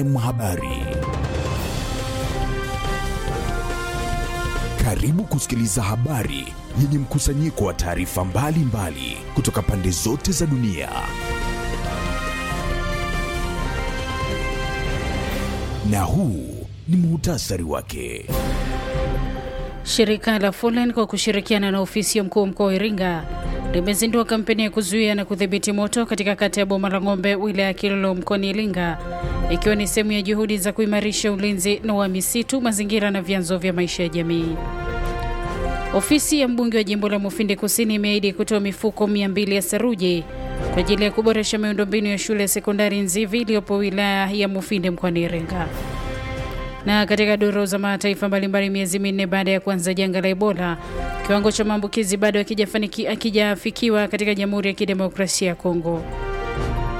Habari. Karibu kusikiliza habari yenye mkusanyiko wa taarifa mbalimbali kutoka pande zote za dunia. Na huu ni muhtasari wake. Shirika la Folen kwa kushirikiana na ofisi ya mkuu wa mkoa wa Iringa limezindua kampeni ya kuzuia na kudhibiti moto katika kata ya Boma la Ng'ombe, wilaya ya Kilolo, mkoani Iringa, ikiwa ni sehemu ya juhudi za kuimarisha ulinzi na wa misitu, mazingira na vyanzo vya maisha ya jamii. Ofisi ya mbunge wa jimbo la Mufindi Kusini imeahidi kutoa mifuko 200 ya saruji kwa ajili ya kuboresha miundombinu ya shule ya sekondari Nzivi iliyopo wilaya ya Mufindi mkoani Iringa. Na katika duru za mataifa mbalimbali, miezi minne baada ya kuanza janga la Ebola, kiwango cha maambukizi bado hakijafikiwa katika Jamhuri ya Kidemokrasia ya Kongo.